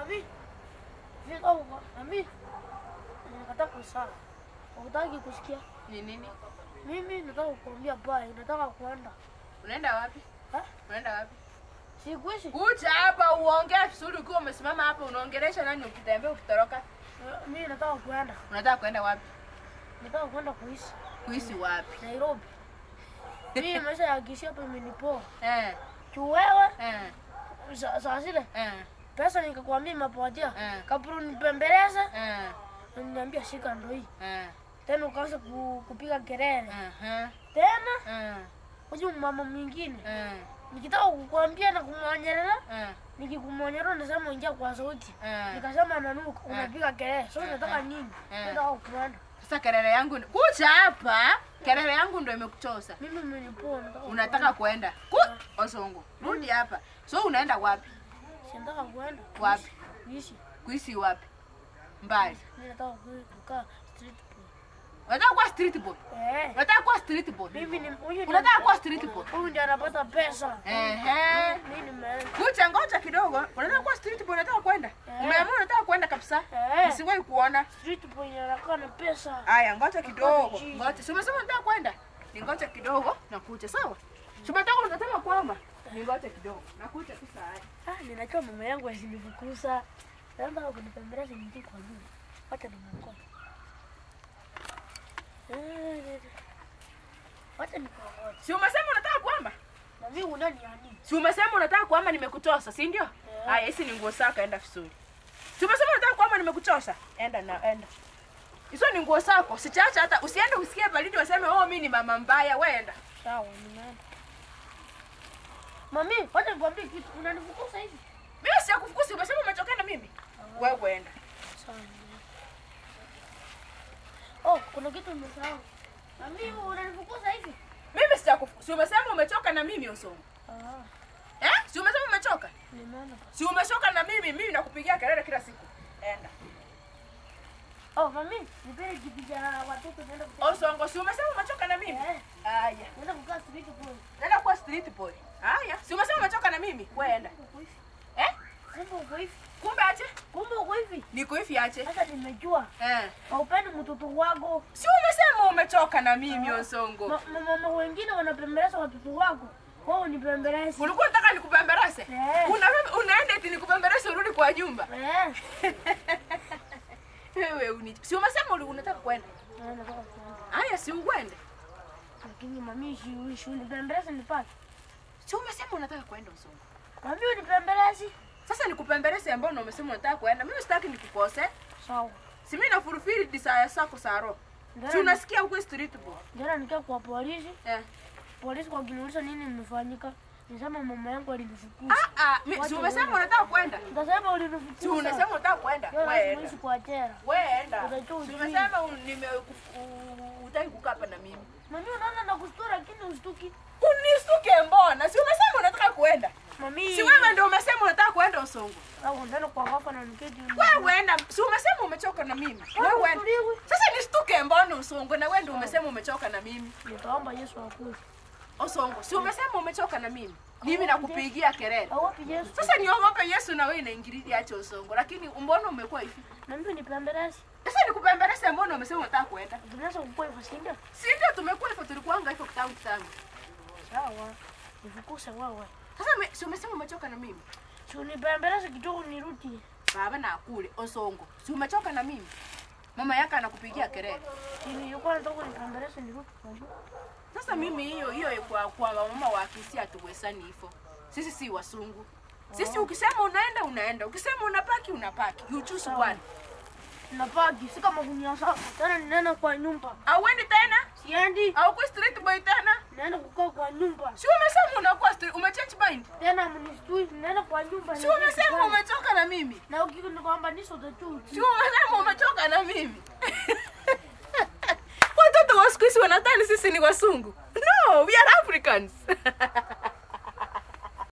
Mami. Fika huko. Mami. Nikataka kusala. Hutaki kusikia? Ni nini? Mimi nataka kukuambia bye, nataka kuenda. Unaenda wapi? Ha? Unaenda wapi? Sikuishi. Kuja hapa uongee vizuri ukiwa umesimama hapa unaongelesha nani ukitembea ukitoroka? Eh, Mimi nataka kuenda. Unataka kwenda wapi? Nataka kwenda kuishi Kuishi wapi? Nairobi. Mimi maisha ya kishi hapa imenipoa. Eh, Tu wewe eh, sa- saa zile eh, pesa nikakwambia imepotea. Eh. Kabla nipembeleze, eh, niambia shika ndo hii. eh, Tena ukaanza ku, kupiga kelele. aha, Tena eh, huyu mama mwingine eh, nikitaka kukwambia na kumwonyelea eh, nikikumwonyelea nasema ingia kwa sauti. eh. Nikasema nanuka, unapiga kelele. So Eh, nataka eh, nini? eh. Nataka kuenda. Sasa kelele yangu ni- kuja hapa, kelele yangu ndio imekuchosa. Mimi mmenipoa nataka. Unataka kwenda ku Osongo, rudi hapa. So unaenda wapi? kuenda. Si nataka kuenda. Wapi? Kuishi. Kuishi wapi? Mbali. Mimi nataka ku- kukaa street boy. Unataka kuwa street boy? Eh. Unataka kuwa street boy? Mimi ni huyu ndiye- Unataka kuwa street boy? huyu ndiye anapata pesa. Ehe. Mimi nimeenda. Kucha ngoja kidogo. Unataka kuwa street boy, unataka kwenda? Eh. Umeamua unataka kwenda kabisa? Eh. Nisiwahi kuona. Street boy anakaa na pesa. Aya, ngoja kidogo. Ngoja. Ngoja. Si umesema unataka kwenda? Ningoja kidogo na kucha, sawa? Si umetoka unasema kwamba ningoja kidogo. Na kucha tu saa. Ah, ninajua mama yangu asinifukuza. Naomba kunipembeleza niingie kwa nyumba. Wacha nimwokoe. Eh, Wacha nikuokoe. Si umesema unataka kuamba? Na mimi unani ya nini? Si umesema unataka kuamba nimekuchosa, si ndio? Eh. Aya, hizi ni nguo zako, enda vizuri. Si umesema unataka kuamba nimekuchosa? Enda na enda. Hizo ni nguo zako. Sichacha hata usiende usikie baridi waseme oh mimi ni mama mbaya, wewe enda. Sawa, nimeenda. Mami, wacha nikwambie kitu. Unanifukuza hivi? Mimi sijakufukusi, umesema umechoka na mimi. Wewe enda. Sawa. nimeenda. Oh, kuna kitu nimesahau. Mami, unanifukuza hivi? Mimi sijakufukusi, umesema umechoka na mimi Osongo. Ah, Eh? Si umesema umechoka? nimeenda. Si umechoka na mimi, mimi nakupigia kelele kila siku. Enda. Oh, mami, nipende kitu cha watoto naenda kucheza. Osongo, si umesema umechoka na mimi? Eh, Aya. naenda kukaa street boy. Nenda kuwa street boy. Haya. Si umesema umechoka na mimi? Wewe enda. Kumbe uko hivi. Eh? Kumbe uko hivi. Kumbe aje? Kumbe uko hivi. Niko hivi aje? Sasa nimejua. Eh. Haupendi mtoto wako. Si umesema umechoka na mimi Osongo? Ma- ma- Mama wengine wanapembeleza watoto wako. Wao ni pembelezi. Ulikuwa unataka nikupemberese? Eh. Una unaenda eti nikupemberese urudi kwa nyumba. Eh. Wewe uni. Si umesema uli- unataka kwenda? Na nataka kuenda. Haya, si uende. Lakini mami shi shi unipembeleze nipate. Si umesema unataka kwenda Osongo? Mami unipembelezi. Sasa nikupemberese ambao na umesema unataka kwenda. Mimi sitaki nikukose. Sawa. Si mimi nafurufiri desire zako za roho. Si unasikia huko street boy? Jana nikaa kwa polisi. Eh. Polisi kwa kuniuliza nini nimefanyika. Nisema mama yangu alinifukuza. Ah ah, mi- si umesema unataka kwenda? Nikasema ulinifukuza. Si unasema unataka kwenda? Jana Wewe enda. simuishi kwa jela. Wewe enda. Utajua Si ujui. umesema un- nime u- utaki kukaa hapa na mimi. Mami unaona nakustua lakini ustuki. Unistuke mbona? Si umesema unataka kwenda? Mami. Si wewe ndio umesema unataka kwenda Usongo. Au ndani kwa hapa na niketi. Wewe enda. Si umesema umechoka na mimi. Wewe enda. Utuliwe. Sasa nistuke mbona Usongo na wewe ndio umesema umechoka na mimi. Nitaomba Yesu akuje. Usongo, si umesema umechoka na mimi. Mimi nakupigia kelele. Awapi Yesu. Sasa niogope Yesu na wewe inaingililia acha Usongo. Lakini mbona umekuwa hivi? Na mimi nipembeleze. Sasa nikupembeleze mbona umesema unataka kwenda? Tunaweza kukua hivyo si ndio? Si ndio tumekuwa hivyo tulikuanga hivyo kitambo sana. Sawa. Nifukuse wewe. Sasa ume- si umesema umechoka na mimi. Si unipembeleze kidogo nirudi. Baba na akule Osongo. Si umechoka na mimi. Mama yake anakupigia kelele. Si nilikuwa nataka nipembeleze nirudi kwa nyumba. Sasa mimi hiyo hiyo kwa kwa mama wa Kisia hatuwezani hivyo. Sisi si wasungu. Sisi ukisema unaenda unaenda, ukisema unapaki unapaki. You choose one. Napaki si kama gunia sasa. Tena ninaenda kwa nyumba. Auendi tena? Siendi. Au kwa street boy tena? Naenda kukaa kwa nyumba. Si umesema unakuwa street umechange mind? Tena mnistui naenda kwa nyumba. Si umesema umechoka na mimi? na ukikundi kwamba niso utachuti. Si umesema umechoka na mimi? Watoto wa siku hizi wanadhani sisi ni wasungu. No, we are Africans.